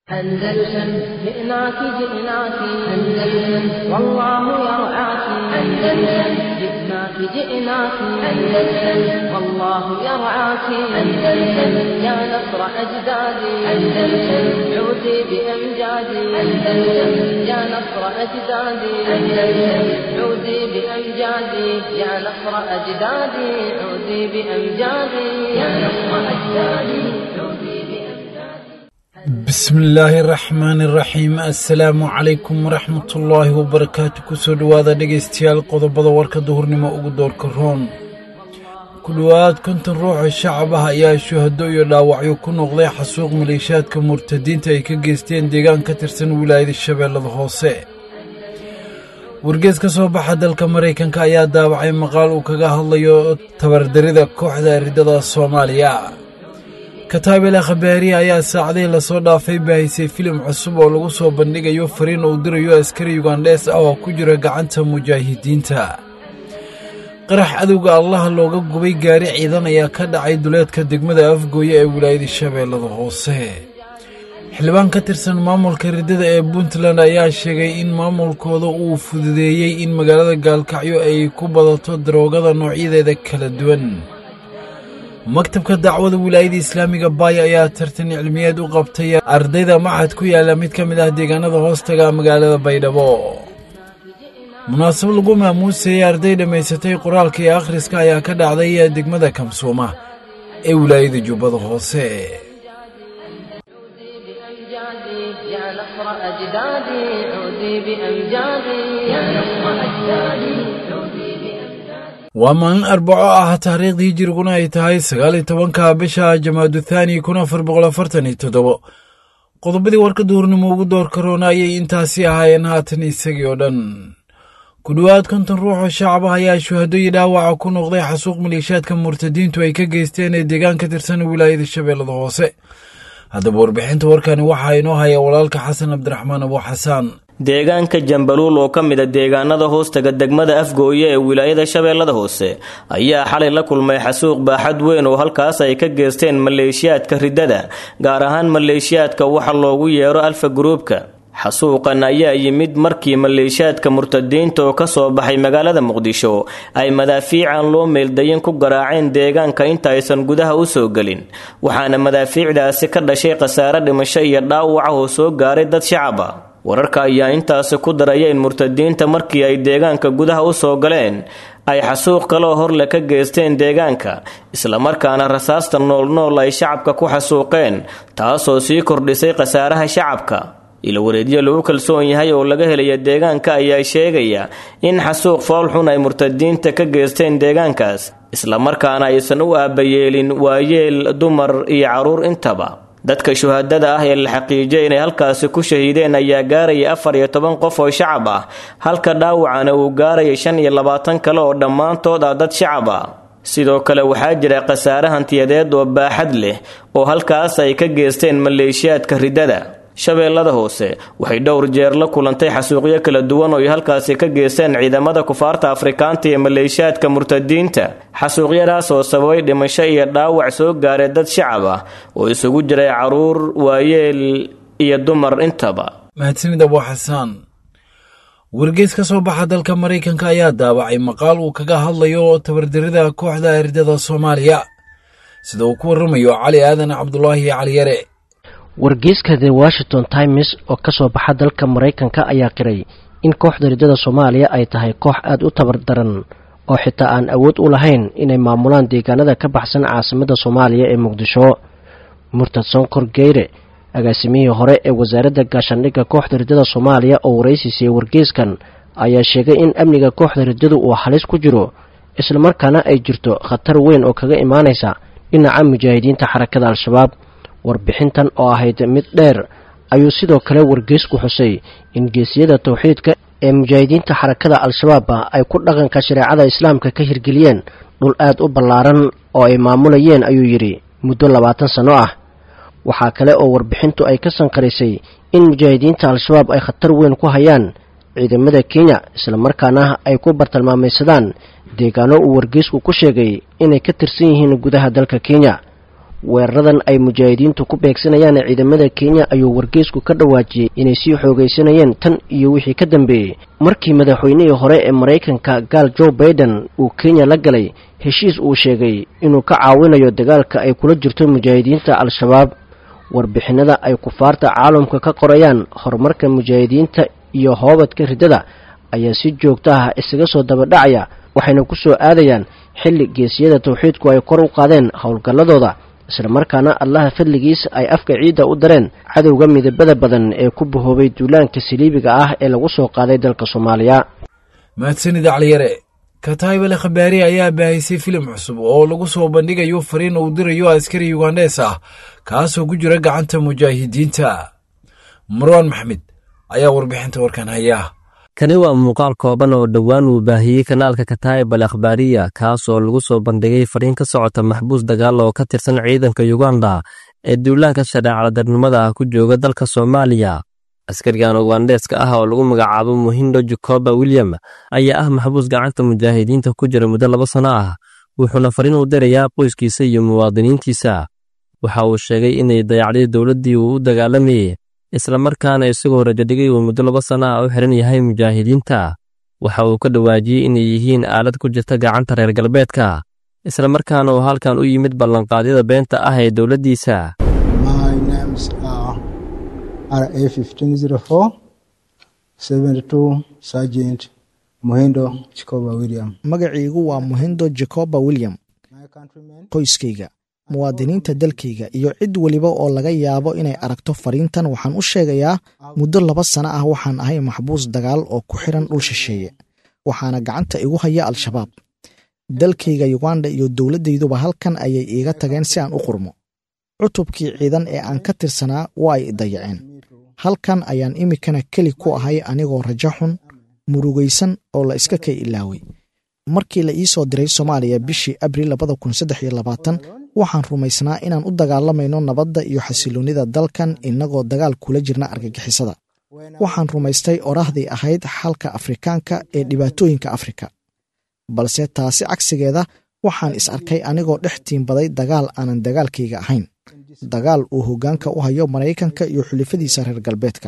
أندلسن جئناك جئناك أندلسن والله يرعاك أندلسن جئناك جئناك أندلسن والله يرعاك أندلسن يا نصر أجدادي أندلسن عودي بأمجادي أندلسن يا نصر أجدادي أندلسن عودي بأمجادي يا نصر أجدادي عودي بأمجادي يا نصر أجدادي عودي بأمجادي bismi illaahi raxmaani raxiim assalaamu calaykum waraxmatullaahi wabarakaatu kusoo dhowaada dhegaystayaal qodobada warka duhurnimo ugu doorka roon ku dhowaad konton ruuxoo shacab ah ayaa shuhado iyo dhaawacyo ku noqday xasuuq maleeshaadka murtadiinta ay ka geysteen deegaan ka tirsan wilaayada shabeellada hoose wargees ka soo baxa dalka maraykanka ayaa daawacay maqaal uu kaga hadlayo tabardarida kooxda ridada soomaaliya kataabela khabaariya ayaa saacadii lasoo dhaafay baahisay filim cusub oo lagu soo bandhigayo fariin uu dirayo askari yugandhees ah oo ku jira gacanta mujaahidiinta qarax cadowga allaha looga gubay gaari ciidan ayaa ka dhacay duleedka degmada afgooye ee wilaayada shabeellada hoose xildhibaan ka tirsan maamulka riddada ee puntland ayaa sheegay in maamulkooda uu fududeeyey in magaalada gaalkacyo ay ku badato daroogada noocyadeeda kala duwan maktabka dacwada wilaayada islaamiga baay ayaa tartan cilmiyeed u qabtay ardayda maxad ku yaala mid ka mid ah deegaanada hoostaga magaalada baydhabo munaasabad lagu maamuusayay arday dhammaysatay qoraalka iyo akhriska ayaa ka dhacday degmada kamsuuma ee wilaayada jubbada hoose عودي بأمجادي يا نصر أجدادي عودي بأمجادي يا نصر أجدادي عودي بأمجادي waa maalin arbaco ah taariikhdii hijiriguna ay tahay sagaal iyo tobanka bisha jamaadu thaani kun afar boqol afartan iyo toddobo qodobadii warka duhurnimo ugu door karoona ayay intaasi ahaayeen haatan isagii oo dhan ku dhowaad konton ruux oo shacab ah ayaa shuhado iyo dhaawaca ku noqday xasuuq maleeshaadka murtadiintu ay ka geysteen ee deegaan ka tirsan wilaayada shabeellada hoose haddaba warbixinta warkani waxaa inoo haya walaalka xasan cabdiraxmaan abu xasaan deegaanka jambaluul oo ka mid a deegaanada hoostaga degmada afgooye ee wilaayada shabeellada hoose ayaa xalay la kulmay xasuuq baaxad weyn oo halkaas ay ka geysteen maleeshiyaadka riddada gaar ahaan maleeshiyaadka waxa loogu yeero alfa gruubka xasuuqan ayaa yimid markii maleeshiyaadka murtadiinta oo kasoo baxay magaalada muqdisho ay madaafiican loo meeldayin ku garaaceen deegaanka inta aysan gudaha u soo gelin waxaana madaafiicdaasi ka dhashay khasaare dhimasho iyo dhaawaca oo soo gaaray dad shacab ah wararka ayaa intaasi ku daraya in murtadiinta markii ay deegaanka gudaha u soo galeen ay xasuuq kaloo horle ka geysteen deegaanka islamarkaana rasaasta noolnool ay shacabka ku xasuuqeen taasoo sii kordhisay khasaaraha shacabka ilawareedyo lagu kalsoon yahay oo laga helaya deegaanka ayaa sheegaya in xasuuq foolxun ay murtadiinta ka geysteen deegaankaas islamarkaana aysan u aabayeelin waayeel dumar iyo caruur intaba dadka shuhadada ah ee la xaqiijiyay inay halkaasi ku shahiideen ayaa gaaraya afar iyo toban qof oo shacab ah halka dhaawacana uu gaaraya shan iyo labaatan kale oo dhammaantood ah dad shacab ah sidoo kale waxaa jira khasaare hantiyadeed oo baaxad leh oo halkaas ay ka geysteen maleeshiyaadka riddada shabeellada hoose waxay dhowr jeer la kulantay xasuuqyo kala duwan oo ay halkaasi ka geysteen ciidamada kufaarta afrikaanta iyo maleeshiyaadka murtadiinta xasuuqyadaas oo sababay dhimasho iyo dhaawac soo gaaray dad shacab ah oo isugu jiray caruur waayeel iyo dumar intaba mahadsanid abu xasaan wargees ka soo baxa dalka maraykanka ayaa daawacay maqaal uu kaga hadlayo tabardarida kooxda ridada soomaaliya sida uu ku waramayo cali aadan cabdulaahi cali yare wargeyska the washington times oo ka soo baxa dalka maraykanka ayaa qiray in kooxda riddada soomaaliya ay tahay koox aada u tabardaran oo xitaa aan awood u lahayn inay maamulaan deegaanada ka baxsan caasimada soomaaliya ee muqdisho murtad sonkor geyre agaasimihii hore ee wasaaradda gaashaandhigga kooxda riddada soomaaliya oo waraysi siiyey wargeyskan ayaa sheegay in amniga kooxda riddadu uu halis ku jiro islamarkaana ay jirto khatar weyn oo kaga imaanaysa dhinaca mujaahidiinta xarakada al-shabaab warbixintan oo ahayd mid dheer ayuu sidoo kale wargeysku xusay in geesiyada towxiidka ee mujaahidiinta xarakada al-shabaab ay ku dhaqanka shareecada islaamka ka hirgeliyeen dhul aad u ballaaran oo ay maamulayeen ayuu yidhi muddo labaatan sanno ah waxaa kale oo warbixintu ay ka sanqarisay in mujaahidiinta al-shabaab ay khatar weyn ku hayaan ciidamada kenya islamarkaana ay ku bartilmaamaysadaan deegaano uu wargeysku ku sheegay inay ka tirsan yihiin gudaha dalka kenya weeraradan ay mujaahidiintu ku beegsanayaan ciidamada kenya ayuu wargeysku ka dhawaajiyey inay sii xoogaysanayeen tan iyo wixii ka dambeeyey markii madaxweynihii hore ee maraykanka gaal joe baiden uu kenya la galay heshiis uu sheegay inuu ka caawinayo dagaalka ay kula jirto mujaahidiinta al-shabaab warbixinada ay kufaarta caalamka ka qorayaan horumarka mujaahidiinta iyo hoobadka riddada ayaa si joogto ah isaga soo dabadhacaya waxayna ku soo aadayaan xilli geesiyada tawxiidku ay kor u qaadeen howlgalladooda islamarkaana allaha fadligiis ay afka ciidda u dareen cadowga midabada badan ee ku bahoobay duulaanka saliibiga ah ee lagu soo qaaday dalka soomaaliya mahadsanid acliyare kataybale khabaari ayaa baahisay filim cusub oo lagu soo bandhigayo fariin uu dirayo askari yugandes ah kaasoo ku jira gacanta mujaahidiinta marwaan maxmed ayaa warbixinta warkan haya kani waa muuqaal kooban oo dhowaan uu baahiyey kanaalka kataayib al akhbaariya kaas oo lagu soo bandhigay fariin ka socota maxbuus dagaal oo ka tirsan ciidanka yuganda ee duulaanka shareecaladarnimada ah ku jooga dalka soomaaliya askarigan ugandeeska ah oo lagu magacaabo muhindo jacoba william ayaa ah maxbuus gacanta mujaahidiinta ku jira muddo laba sano ah wuxuuna fariin u dirayaa qoyskiisa iyo muwaadiniintiisa waxa uu sheegay inay dayacday dowladdii uu u dagaalamayey islamarkaana isagoo rajadhigay uu muddo laba sana ah u xiran yahay mujaahidiinta waxa uu ka dhawaajiyey inay yihiin aalad ku jirta gacanta reer galbeedka islamarkaana uu halkan u yimid ballanqaadyada beenta ah ee dowladdiisa magaciigu waa muhindo jacoba william qoyskayga muwaadiniinta dalkayga iyo cid weliba oo laga yaabo inay aragto fariintan waxaan u sheegayaa muddo laba sano ah waxaan ahay maxbuus dagaal oo ku xiran dhul shisheeye waxaana gacanta igu haya al-shabaab dalkayga yuganda iyo dowladdayduba halkan ayay iiga tageen si aan u qurmo cutubkii ciidan ee aan ka tirsanaa waa ay dayaceen halkan ayaan iminkana keli ku ahay anigoo rajo xun murugaysan oo la iska kay ilaaway markii la ii soo diray soomaaliya bishii abril labada kun saddex iyo labaatan waxaan rumaysnaa inaan u dagaalamayno nabadda iyo xasiloonnida dalkan innagoo dagaal kula jirna argagixisada waxaan rumaystay oraahdii ahayd xalka afrikaanka ee dhibaatooyinka afrika balse taasi cagsigeeda waxaan is arkay anigoo dhex tiimbaday dagaal aanan dagaalkayga ahayn dagaal uu hoggaanka u hayo maraykanka iyo xulifadiisa reer galbeedka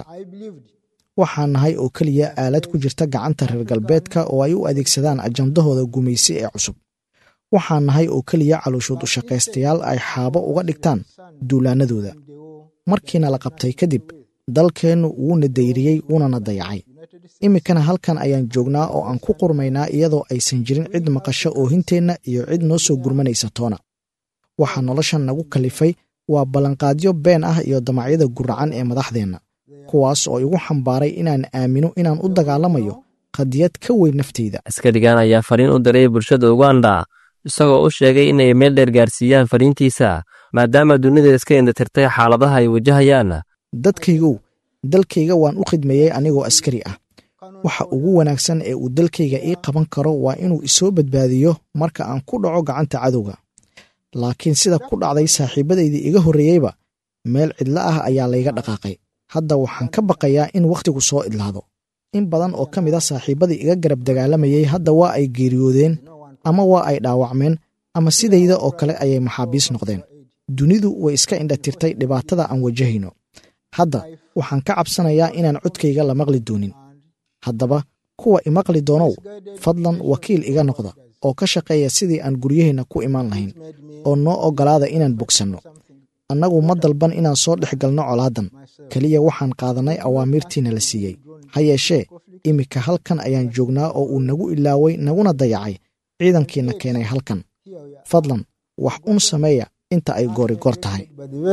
waxaan nahay oo keliya aalad ku jirta gacanta reer galbeedka oo ay u adeegsadaan ajandahooda gumaysi ee cusub waxaan nahay oo keliya calooshood u shaqaystayaal ay xaabo uga dhigtaan duulaanadooda markiina la qabtay kadib dalkeennu wuuna dayriyey wuunana dayacay iminkana halkan ayaan joognaa oo aan ku qurmaynaa iyadoo aysan jirin cid maqasho oohinteenna iyo cid noo soo gurmanaysa toona waxaa noloshan nagu kalifay waa ballanqaadyo been ah iyo damacyada guracan ee madaxdeenna kuwaas oo igu xambaaray inaan aamino inaan u dagaalamayo qadiyad ka weyn nafteyda askarigan ayaa fariin u diray bulshada uganda isagoo u sheegay inay meel dheer gaarsiiyaan fariintiisa maadaama dunida iska indatirtay xaaladaha ay wajahayaan dadkaygow dalkayga waan u khidmeeyey anigoo askari ah waxa ugu wanaagsan ee uu dalkayga ii qaban karo waa inuu isoo badbaadiyo marka aan ku dhaco gacanta cadowga laakiin sida ku dhacday saaxiibadaydii iga horreeyeyba meel cidlo ah ayaa layga dhaqaaqay hadda waxaan ka baqayaa in wakhtigu soo idlaado in badan oo ka mid a saaxiibadii iga garab dagaalamayey hadda waa ay geeriyoodeen ama waa ay dhaawacmeen ama sidayda oo kale ayay maxaabiis noqdeen dunidu way iska indhatirtay dhibaatada aan wajahayno hadda waxaan ka cabsanayaa inaan codkayga la maqli doonin haddaba kuwa imaqli doonow fadlan wakiil iga noqda oo ka shaqeeya sidii aan guryaheenna ku imaan lahayn oo noo oggolaada inaan bogsanno annagu ma dalban inaan soo dhex galno colaadan keliya waxaan qaadannay awaamiirtiina la siiyey ha yeeshee iminka halkan ayaan joognaa oo uu nagu ilaaway naguna dayacay ciidankiina keenay halkan fadlan wax un sameeya inta ay goori goor tahay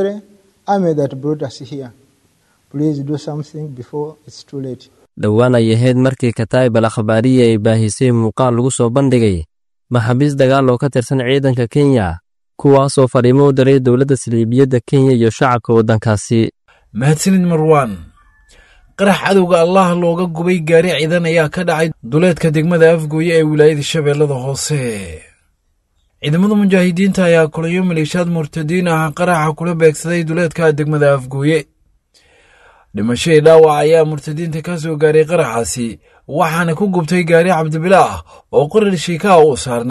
dhowaan ay ahayd markii kataayib al akhbaariya ay baahisay muuqaal lagu soo bandhigay maxaabiis dagaal oo ka tirsan ciidanka kenya kuwaasoo fariimo u diray dowladda saliibiyadda kenya iyo shacabka waddankaasi mahadsanid marwaan qarax cadowga allah looga gubay gaari ciidan ayaa ka dhacay duleedka degmada afgooye ee wilaayada shabeellada hoose ciidamada mujaahidiinta ayaa kulayo maleeshiyaad murtadiin ah qaraxa kula beegsaday duleedka degmada afgooye dhimashadii dhaawac ayaa murtadiinta ka soo gaaray qaraxaasi waxaana ku gubtay gaari cabdibila ah oo qorar shiikaha uu saarnaa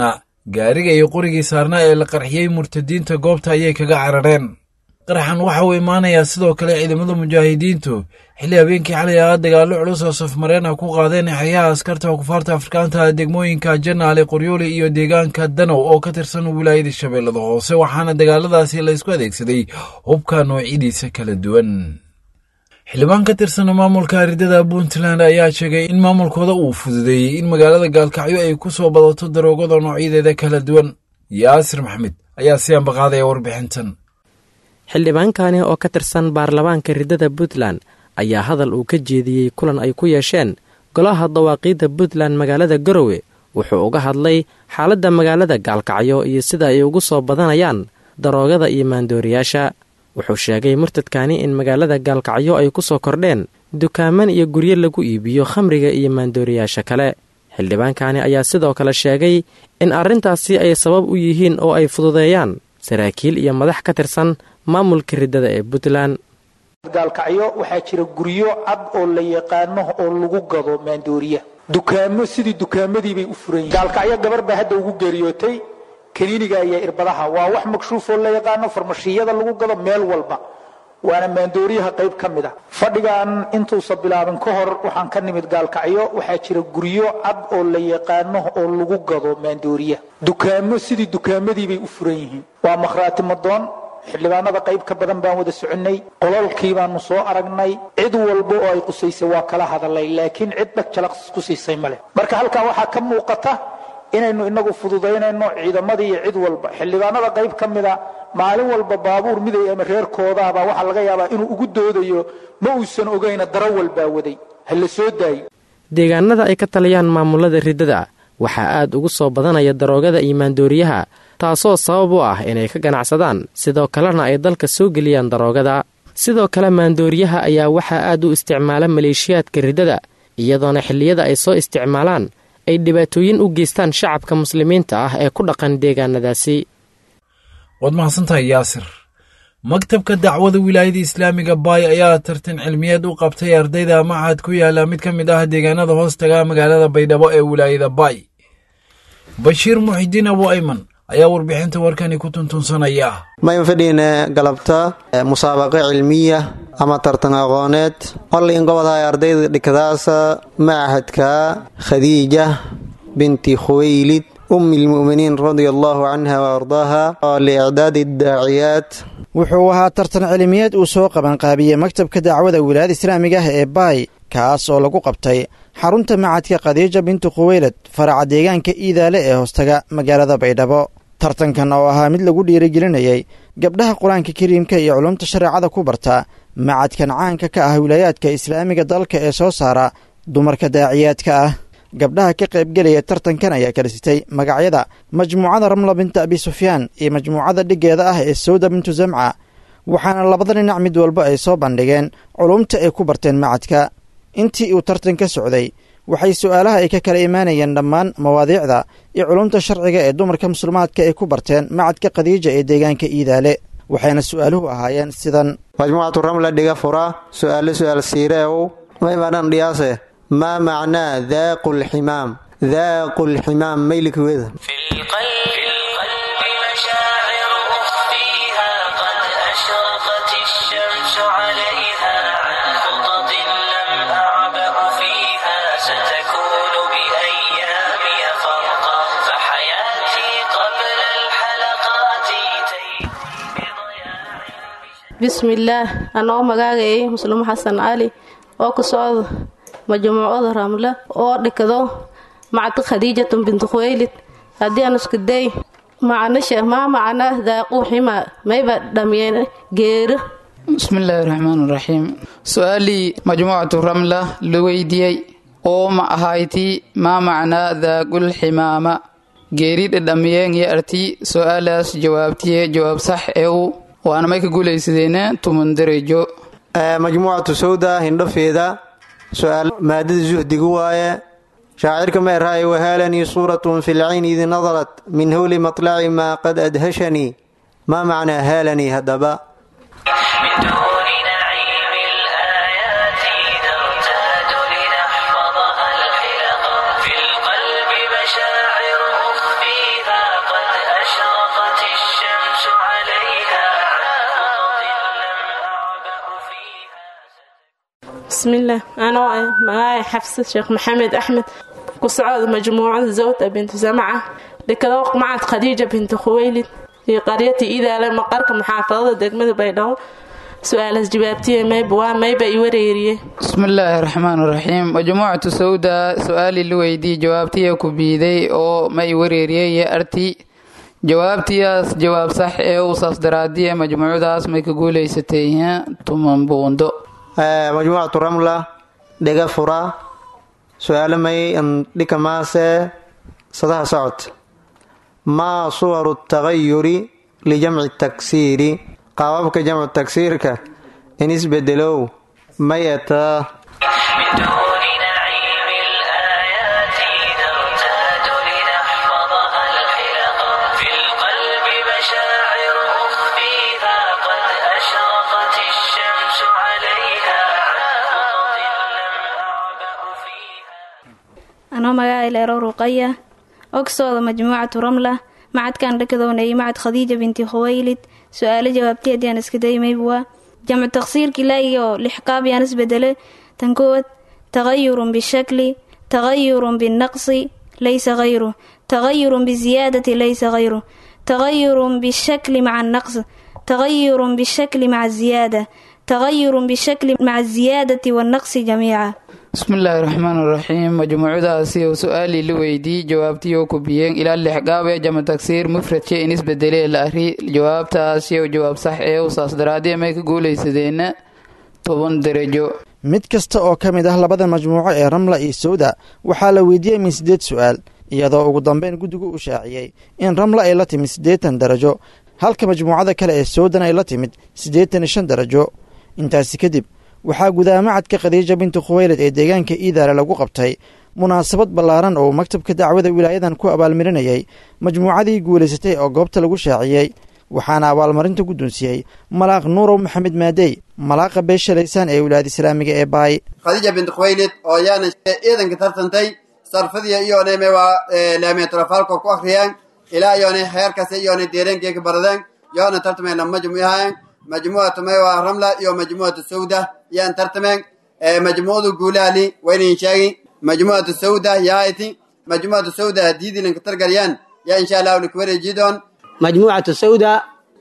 gaariga iyo qorigii saarnaa ee la qarxiyey murtadiinta goobta ayay kaga carareen qaraxan waxa uu imaanayaa sidoo kale ciidamada mujaahidiintu xilli habeenkii xalay ahaa dagaallo culus oo safmareen ah ku qaadeen xeryaha askarta kufaarta afrikaanta degmooyinka janaale qoryooli iyo deegaanka danow oo ka tirsan wilaayada shabeellada hoose waxaana dagaaladaasi la isku adeegsaday hubka noocyadiisa kala duwan xildhibaan ka tirsan maamulka ridada puntland ayaa sheegay in maamulkooda uu fududeeyey in magaalada gaalkacyo ay ku soo badato daroogada noocyadeeda kala duwan yaasir maxmed ayaa si ambaqaadaya warbixintan xildhibaankani oo ka tirsan baarlamaanka ridada puntland ayaa hadal uu ka jeediyey kulan ay ku yeesheen golaha dawaaqiidda puntland magaalada garowe wuxuu uga hadlay xaaladda magaalada gaalkacyo iyo sida ay ugu soo badanayaan daroogada iyo maandooriyaasha wuxuu sheegay murtadkani in magaalada gaalkacyo ay ku soo kordheen dukaaman iyo guryo lagu iibiyo khamriga iyo maandooriyaasha kale xildhibaankani ayaa sidoo kale sheegay in arrintaasi ay sabab u yihiin oo ay fududeeyaan saraakiil iyo madax ka tirsan maamulka ridada ee puntland gaalkacyo waxaa jira guryo cad oo la yaqaano oo lagu gado maandooriya dukaamo sidii dukaamadiibay u furan yihin gaalkacyo gabar baa hadda ugu geeriyootay kaniiniga iyo irbadaha waa wax makshuuf oo la yaqaano farmashiyada lagu gado meel walba waana maandooriyaha qayb ka mid a fadhigan intuusa bilaabin ka hor waxaan ka nimid gaalkacyo waxaa jira guryo cad oo la yaqaano oo lagu gado maandooriya dukaamo sidii dukaamadiibay u furan yihiin waa makhraati madoon xildhibaanada qayb ka badan baan wada soconnay qololkii baanu soo aragnay cid walba oo ay qusaysay waa kala hadalay laakiin cid dhag jalaq ku siisay male marka halkaa waxaa ka muuqata inaynu inagu fududaynayno ciidamadii iyo cid walba xildhibaanada qayb ka mida maalin walba baabuur miday ama reerkoodaaba waxaa laga yaabaa inuu ugu doodayo ma uusan ogayna darawal baa waday ha la soo daayo deegaanada ay ka taliyaan maamulada ridada waxaa aad ugu soo badanaya daroogada iyo maandooriyaha taasoo sabab u ah inay ka ganacsadaan sidoo kalena ay dalka soo geliyaan daroogada sidoo kale maandooriyaha ayaa waxaa aad u isticmaala maleeshiyaadka ridada iyadoona xilliyada ay soo isticmaalaan ay dhibaatooyin u geystaan shacabka muslimiinta ah ee ku dhaqan deegaanadaasi waad mahadsantahay yaasir maktabka dacwada wilaayada islaamiga baay ayaa tartan cilmiyeed u qabtay ardayda machad ku yaala mid ka mid ah deegaanada hoostaga magaalada baydhabo ee wilaayada baay bashiir muxidiin abu ayman ayaa warbixinta warkani ku tuntunsanaya mayn fadhiine galabta musaabaqo cilmiya ama tartan aqooneed olin gobodhay ardayda dhikadaasa machadka khadiija binti khuwaylid ummi lmu'miniin radia allahu canha wa ardaaha liicdaadi daaciyaat wuxuu ahaa tartan cilmiyeed uu soo qabanqaabiyey maktabka dacwada wilaayada islaamiga ah ee baay kaas oo lagu qabtay xarunta macadka khadiija bintu khuweylad faraca deegaanka iidaale ee hoostaga magaalada baydhabo tartankan oo ahaa mid lagu dhiirigelinayay gabdhaha qur-aanka kariimka iyo culumta shareecada ku barta macadkan caanka ka ah wilaayaadka islaamiga dalka ee soo saara dumarka daaciyaadka ah gabdhaha ka qaybgelaya tartankan ayaa kala sitay magacyada majmuucada ramla binta abi sufyaan iyo majmuucada dhiggeeda ah ee sawda bintu zamca waxaana labada dhinac mid walba ay soo bandhigeen culumta ay ku barteen macadka intii uu tartan ka socday waxay su'aalaha ay ka kala imaanayeen dhammaan mawaadiicda iyo culumta sharciga ee dumarka muslimaadka ay ku barteen macadka khadiija ee deegaanka iidaale waxayna su'aaluhu ahaayeen sidan majmuucatu ramla dhiga fura su'aalo su'aal siireew maymaadhan dhiyaase maa macnaa daaqu lximaam daaqu lximaam maylikweeda bismillaah anoo magaagayay muslim xasan cali oo ka socda majmuucada ramle oo dhikado macadka khadiijatan bintu khuweylid haddii aan isku day macnasha maa macnaa daaquu xima mayba dhamiyeen geero bismillaahi raxmaan raxiim su-aalii majmuucatu ramla la weydiiyey oo ma ahayti maa macnaa daaqul ximaama geeri dhadhamiyeen iyo arti su-aalaas jawaabtiye jawaab sax ee u waana may ka guulaysadeena tuman darajo majmuucatu sawda hindhafeeda su-aal maadada zuhdigu waaye shaacirka meerhaaye wahaalanii suuratun fi lcayni id nadarat min howli matlaci maa qad adhashanii maa macnaa haalanii haddaba bismillaah anoo ah magaaya xafsad sheekh maxamed axmed ku socod majmuucada zawta bintu samaca dhikado macad khadiija bintu khuweylid iyo qaryati idaale maqarka muxaafadada degmada baydhabo su-aalas jawaabtiya mayba waa mayba i wareeriye bismillaahi raxmaan raxiim majmuucatu sawda su-aali la weydii jawaabtiya ku biiday oo ma i wareeriyey arti jawaabtiyaas jawaab sax ee uusaas daraadiye majmuucadaas may ka guuleysatay tuman buundo majmuucatu ramla dhega fura su-aalo may dhika maase sadaha socod maa suwaru tagayuri lijamci taksiiri qaababka jamcu tagsiirka in isbedelow may etaa anoo magaca leero ruqaya ogsooda majmuucatu ramla macadkan dhakadownayay macad khadiija binti khuwaylid su-aalo jawaabtay haddii aan iska daymayb waa jamcu taqsiirkii laagiga oo lixqaab yaan isbedele tan kowaad tagayurun bishakli tagayurun binaqsi laysa hayru tagayurun biziyaadati laysa hayru tagayurun bishakli maca annaqs tagayurun bishakli maca ziyaada tagayurun bishakli maca ziyaadati wannaqsi jamiica bismillaahi raxmaan raxiim majmuucadaasi oo su-aalii la weydii jawaabtiyo ku biyeen ilaa lix gaab ee jama tagsiir mufradka in isbedelee la ari jawaabtaasi oo jawaab sax ee usaas daraadii may ka guulaysadeenna toban darajo mid kasta oo ka mid ah labada majmuuco ee ramla iyo sawda waxaa la weydiiyey min siddeed su-aal iyadoo ugu dambeyn guddigu u shaaciyey in ramla ay la timid siddeetan darajo halka majmuucada kale ee sawdan ay la timid siddeetan iyo shan darajo intaasi kadib waxaa gudaha macadka khadiija bintu khuweylad ee deegaanka iidaale lagu qabtay munaasabad ballaaran oo maktabka dacwada wilaayadan ku abaalmarinayay majmuucadii guulaysatay oo goobta lagu shaaciyey waxaana abaalmarinta guddoonsiiyey malaaq nuurow maxamed maadey malaaqa beeshalaysaan ee wilaayada islaamiga ee baay khadiija bintu khuweylid oo yaana ciidanka tartantay sarfadiya iyoonay meewaa laamiyaturafaalko ku akhriyeen ilaa iyoonay heerkasi iyoonay deereenkeeka baradeen yoona tartameen lama majmuucahayen majmuucatu meewaa ramla iyo majmuucatu sawda yaan tartameen majmuucadu guulaali waynayn sheegi majmuucatu sawda yaaiti majmuucatu sawda hadiidilinka targaryaan yaa insha allahu likuwareejidoon majmuucatu sawda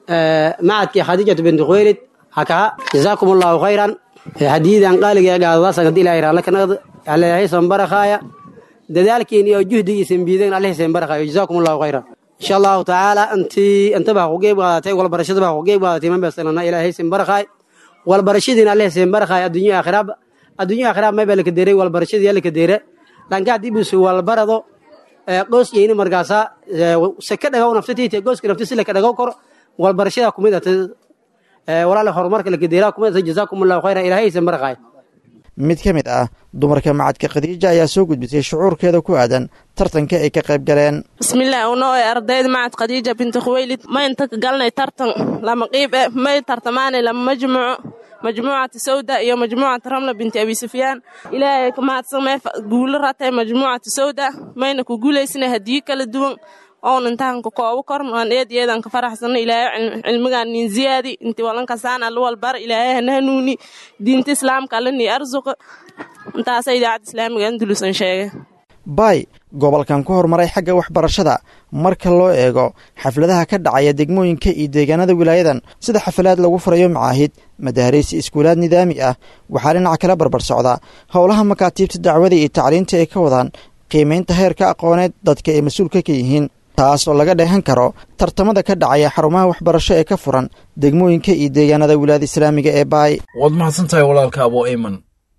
macadkii khadiijatu bintu khuweylid hakaha jazaakum allahu khayran hadiidan qaaliga gaadadasan hadii ilahay raalakanaqd alehaysan barakhaaya dadaalkiin iyo juhdigiisan biideen alehaysan barakhaaya jazaakum allahu khayran insha allahu tacaala intii intaba ha ku geeb qaadatay walbarashadaba ha ku geeb qaadatay mambesanana ilaahaysan barakhaay walbarashadiina alehaysan barakhaay adduunya aakhiraab adduunya aakhiraab mayba laka deeray walbarashadii laka deere lanka haddii busu walbarado qoos yeyni markaasa seka dhagaw naftatiite gooska nafti si laka dhagaw koro walbarashada kumid ata walaala horumarka laka deeraa kumid ata jazaakum allahu khayran ilaahaysan barakhaay mid ka mid ah dumarka macadka khadiija ayaa soo gudbisay shucuurkeeda ku aadan tartanka ay ka qayb galeen bismillaah unoo ee ardayda macad khadiija binti khuweylid ma inta ka galnay tartan lama qiib e may tartamaanay lama majmuuco majmuucata sawda iyo majmuucata ramla binti abi sufyaan ilaahay ka mahadsan may guulo ratay majmuucata sawda mayna ku guulaysnay hadiyo kala duwan oon intaan ka koobo korn aan eed eedan ka faraxsano ilaahay cilmigaan nin ziyaadi inti walankasaan alla walbar ilaahay hana hanuuni diinta islaamka alla nii arsuqa intaasa idaacadda islaamiga andulusan sheegay baay gobolkan ku horumaray xagga waxbarashada marka loo eego xafladaha ka dhacaya degmooyinka iyo deegaanada wilaayadan sida xafalaad lagu furayo macaahid madaariis iskuulaad nidaami ah waxaa dhinaca kala barbar socda howlaha makaatiibta dacwada iyo tacliinta ay ka wadaan qiimaynta heerka aqooneed dadka ay mas-uulka ka yihiin taas oo laga dheehan karo tartamada ka dhacaya xarumaha waxbarasho ee ka furan degmooyinka iyo deegaanada wilaayada islaamiga ee baay waad mahadsantahay walaalka abo eyman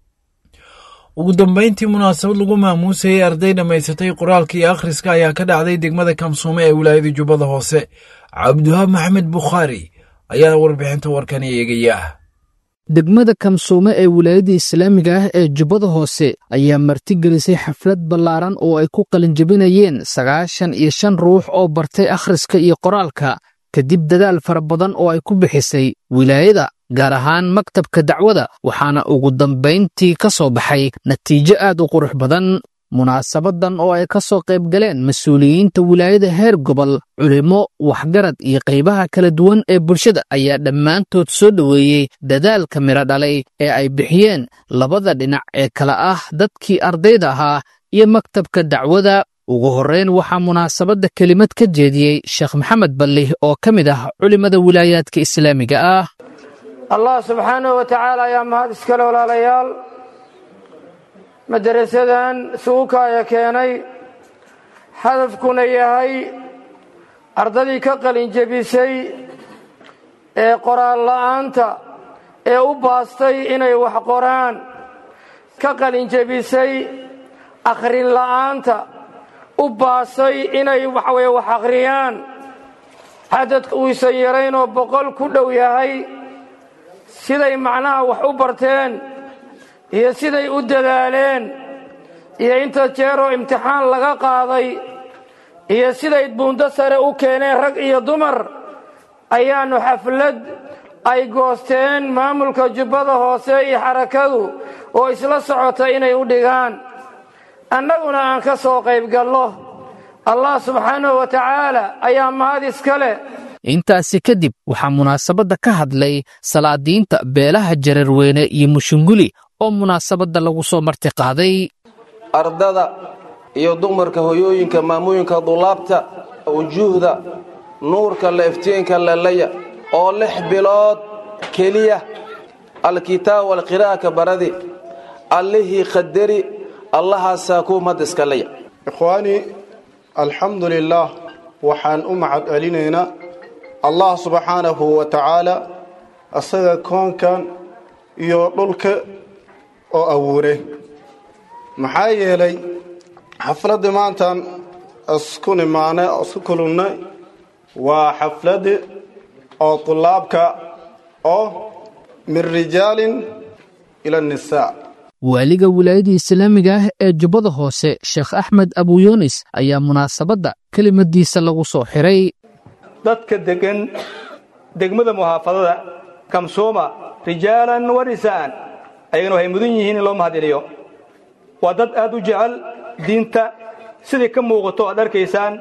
ugu dambayntii munaasabad lagu maamuusayey arday dhammaysatay qoraalka iyo akhriska ayaa ka dhacday degmada kamsuume ee wilaayada jubbada hoose cabdiwahaab maxamed bukhaari ayaa warbixinta warkani eegaya degmada kamsuume ee wilaayada islaamiga ah ee jubbada hoose ayaa martigelisay xaflad ballaaran oo ay ku qalinjabinayeen sagaashan iyo shan ruux oo bartay akhriska iyo qoraalka kadib dadaal fara badan oo ay ku bixisay wilaayada gaar ahaan maktabka dacwada waxaana ugu dambayntii ka soo baxay natiijo aad u qurux badan munaasabadan oo ay ka soo qayb galeen mas-uuliyiinta wilaayada heer gobol culimo waxgarad iyo qaybaha kala duwan ee bulshada ayaa dhammaantood soo dhoweeyey dadaalka midho dhalay ee ay bixiyeen labada dhinac ee kala ah dadkii ardayda ahaa iyo maktabka dacwada ugu horreyn waxaa munaasabadda kelimad ka jeediyey sheekh maxamed balli oo ka mid ah culimmada wilaayaadka islaamiga ah allah subxaanahu wa tacaala ayaa mahad iskale walaalayaal madarasadan suukaaya keenay hadafkuna yahay ardadii ka qalinjebisay ee qoraal la'aanta ee u baastay inay wax qoraan ka qalinjebisay akhrin la'aanta u baasay inay waxaweye wax akhriyaan cadadka uusan yaraynoo boqol ku dhow yahay siday macnaha wax u barteen iyo siday u dadaaleen iyo inta jeeroo imtixaan laga qaaday iyo siday buundo sare u keeneen rag iyo dumar ayaannu xaflad ay goosteen maamulka jubbada hoose iyo xarakadu oo isla socota inay u dhigaan annaguna aan ka soo qayb gallo allah subxaanahu wa tacaala ayaa mahad iska leh intaasi kadib waxaa munaasabadda ka hadlay salaadiinta beelaha jararweyne iyo mushunguli oo munaasabadda lagu soo marti qaaday ardada iyo dumarka hoyooyinka maamooyinka dulaabta wujuuhda nuurka la iftiinka lelaya oo lix bilood keliya alkitaab walqiraa'aka baradi allihii qadari allahaasaa kuu mad iskalaya ikhwaanii alxamdu lilaah waxaan u mahad celinaynaa allah subxaanahu wa tacaala asaga koonkan iyo dhulka oo abuuray maxaa yeelay xafladdii maantaan isku nimaanay oo isku kulannay waa xafladdi oo tulaabka oo min rijaalin ila nisaa waaliga wilaayadda islaamiga ah ee jubbada hoose sheekh axmed abuyunis ayaa munaasabadda kelimadiisa lagu soo xiray dadka degan degmada muhaafadada kamsooma rijaalan wa nisaa'an ayagana waxay mudan yihiin in loo mahadceliyo waa dad aad u jecel diinta sidai ka muuqato aad arkaysaan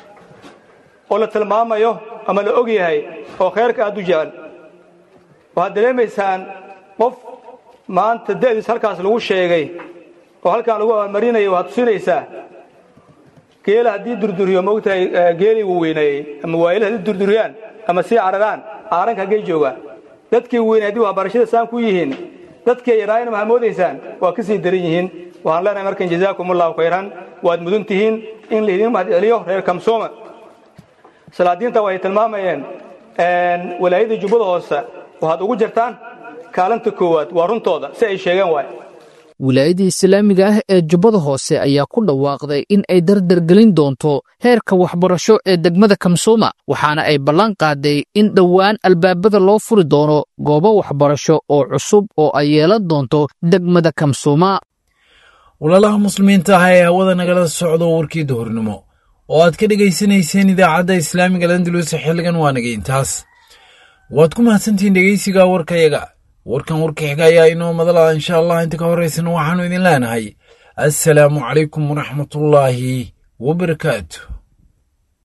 oo la tilmaamayo ama la og yahay oo khayrka aad u jecel waxaad dareemaysaan qof maanta da'diis halkaas lagu sheegay oo halkaan lagu abaalmarinaya waxaad tusinaysaa geela haddii durduriyo moogtahay geelii wuu weyneeyey ama waayila haddii durduriyaan ama sii cararaan caaranka haggay joogaan dadkii weynay haddii waxbarashada saan ku yihiin dadkii yaraayana waxaa moodaysaan waa ka sii daran yihiin waxaan leenahay markan jazaakum allahu khayran waad mudan tihiin in laydin mahad celiyo reer kamsooma salaadiinta waxay tilmaamayeen walaayada jubbada hoose waxaad ugu jirtaan kaalinta koowaad waa runtooda si ay sheegeen waay wilaayadda islaamiga ah ee jubbada hoose ayaa ku dhawaaqday in ay dardargelin doonto heerka waxbarasho ee degmada kamsooma waxaana ay ballan qaaday in dhowaan albaabada loo furi doono goobo waxbarasho oo cusub oo ay yeelan doonto degmada kamsooma walaalaha muslimiinta ah ee hawada nagala socdo warkii duhurnimo oo aad ka dhegaysanayseen idaacadda islaamiga landalus xilligan waa naga intaas waad ku mahadsantihiin dhegeysiga warkayaga warkan warka xiga ayaa inoo madala insha allah inta ka horeysana waxaanu idin leenahay assalaamu calaykum waraxmatullaahi wabarakaatu